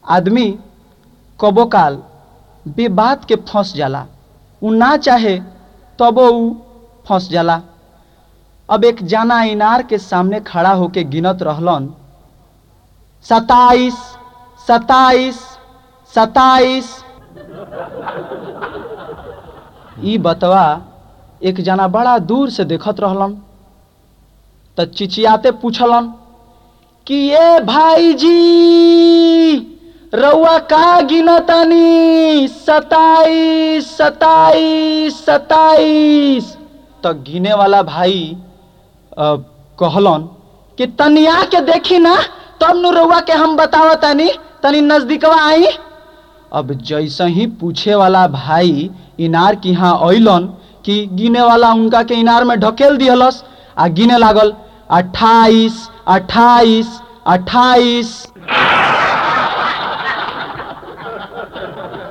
आदमी कबो काल बेबात के फंस जाला उ ना चाहे तबो उ फंस जाला अब एक जाना इनार के सामने खड़ा होके गिनत रहलन सताइस सताइस सताइस ई बतवा एक जना बड़ा दूर से देखत रहलन त चिचियाते पूछलन कि ये भाई जी रउआ का गिनतानी सताइस सताइस सताइस त गिने वाला भाई अ, कहलन कि तनिया के देखी ना तब नु रउआ के हम बतावतानी तनी नजदीकवा आई अब जैसे ही पूछे वाला भाई इनार की यहाँ अइलन कि गिने वाला उनका के इनार में ढकेल दिहलस आ गिने लागल अट्ठाईस अट्ठाईस अट्ठाईस